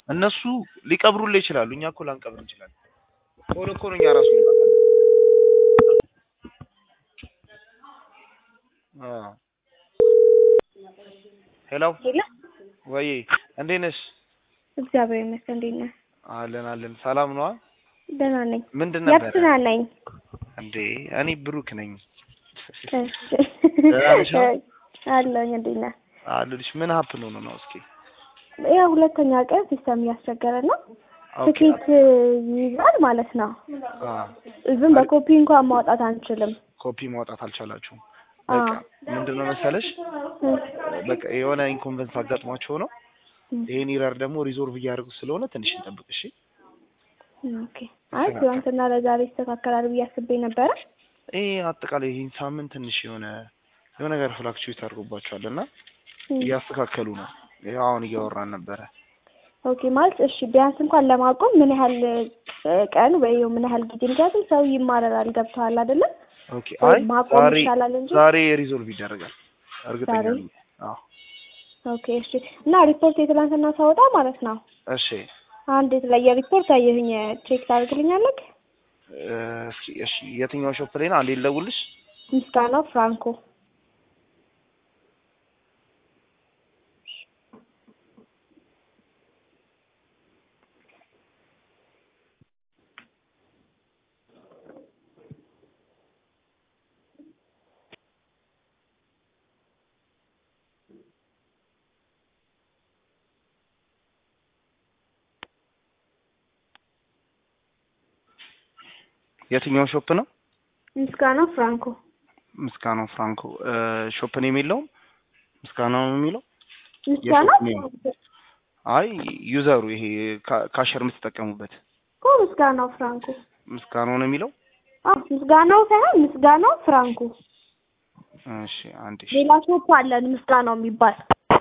እነሱ ሊቀብሩልህ ይችላሉ። እኛ እኮ ላንቀብር እንችላለን። ቶሎ እኮ ነው እኛ ራሱ እንመጣለን። አዎ ሄሎ ሄሎ ወይ እንዴት ነሽ? እግዚአብሔር ይመስገን። እንዴት ነህ? አለን አለን። ሰላም ነዋ። ደህና ነኝ። ምንድን ነበረ የብስና ነኝ። እንዴ? እኔ ብሩክ ነኝ እሺ ደህና ነሽ? አለሁኝ። እንዴት ነህ? አሉልሽ። ምን ሀፕን ሆኖ ነው? እስኪ ያው ሁለተኛ ቀን ሲስተም እያስቸገረ ነው። ኦኬ ትኬት ይይዛል ማለት ነው። አ ዝም በኮፒ እንኳን ማውጣት አንችልም። ኮፒ ማውጣት አልቻላችሁም። አዎ። በቃ ምንድነው መሰለሽ በቃ የሆነ ኢንኮንቨንስ አጋጥሟቸው ነው። ይሄን ኢረር ደግሞ ሪዞልቭ እያደረጉ ስለሆነ ትንሽ እንጠብቅ እሺ። ኦኬ። አይ ትናንትና ለዛሬ ይስተካከላል ብዬ አስቤ ነበረ። ይሄ አጠቃላይ ይህን ሳምንት ትንሽ የሆነ የሆነ ነገር ፍላክቹዌት አድርጎባቸዋል እና እያስተካከሉ ነው። ይኸው አሁን እያወራን ነበረ። ኦኬ ማለት እሺ፣ ቢያንስ እንኳን ለማቆም ምን ያህል እ፣ ቀን ወይ ምን ያህል ጊዜ? ምክንያቱም ሰው ይማረራል። ገብተዋል አይደለም? ኦኬ አይ ማቆም ዛሬ ይሻላል እንጂ ዛሬ ሪዞልቭ ይደረጋል እርግጠኛ ዛሬ? ነኝ። አዎ ኦኬ እሺ። እና ሪፖርት የትላንትና ሳወጣ ማለት ነው እሺ አንድ የተለየ ሪፖርት አየሁኝ። ቼክ ታደርግልኛለህ? እ፣ እስኪ እሺ የትኛው ሾፕ ላይ ነው? አንዴ ልደውልሽ። ምስጋናው ፍራንኮ የትኛው ሾፕ ነው? ምስጋናው ፍራንኮ ምስጋናው ፍራንኮ እ፣ ሾፕ ነው የሚለውም ምስጋናው ነው የሚለው ምስጋናው የሾፕ ኔም። አይ ዩዘሩ ይሄ ካ- ካሸር የምትጠቀሙበት እኮ ምስጋናው ፍራንኮ ምስጋናው ነው የሚለው። አዎ ምስጋናው ሳይሆን ምስጋናው ፍራንኮ እሺ አንዴ እሺ። ሌላ ሾፕ አለን ምስጋናው የሚባል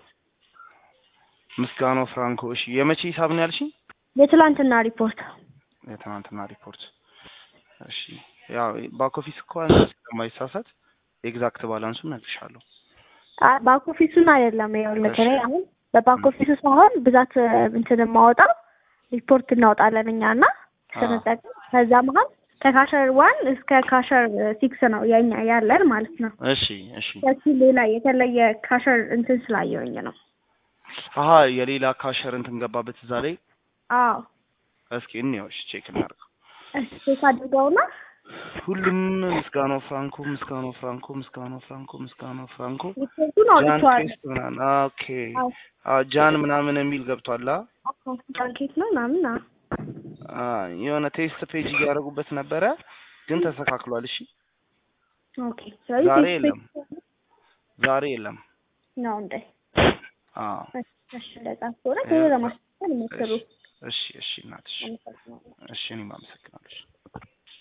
ምስጋናው ፍራንኮ እሺ። የመቼ ሂሳብ ነው ያልሽኝ? የትላንትና ሪፖርት የትናንትና ሪፖርት እሺ። ያው ባክ ኦፊስ እኮ ስለማይሳሳት ኤግዛክት ባላንሱን እነግርሻለሁ። ባክ ኦፊሱን አይደለም ይኸውልህ እሺ። እኔ አሁን በባክ ኦፊሱ ሳይሆን ብዛት እ፣ እንትን የማወጣው ሪፖርት እናወጣለን እኛ እና ስንጠቀም ከዛ መሀል ከካሸር ዋን እስከ ካሸር ሲክስ ነው የኛ ያለን ማለት ነው። እሺ እሺ። ከሱ ሌላ የተለየ ካሸር እንትን ስላየውኝ ነው። አሀ የሌላ ካሸር እንትን ገባበት እዛ ላይ። አዎ እስኪ እንየው እሺ፣ ቼክ እናድርገው። እሺ ቼክ አድርገውና ሁሉም ምስጋናው ፍራንኮ ምስጋናው ፍራንኮ ምስጋናው ፍራንኮ ምስጋናው ፍራንኮ ሪፖርቱን ጃን አውጥቼዋለሁ። ቴስት ምናምን ኦኬ አ ጃን ምናምን የሚል ገብቷል። አ ጃንኬት ነው ምናምን አዎ። አ የሆነ ቴስት ፔጅ እያደረጉበት ነበረ ግን ተስተካክሏል። እሺ ኦኬ ስለዚህ ዛሬ ቴስት የለም ዛሬ የለም። ነው እንደ አ እሺ እንደዛ ከሆነ ቶሎ ለማስተካከል ሞክሩ። እሺ እሺ እናትሽ አመሰግናለሁ። እሺ እኔም አመሰግናለሁ።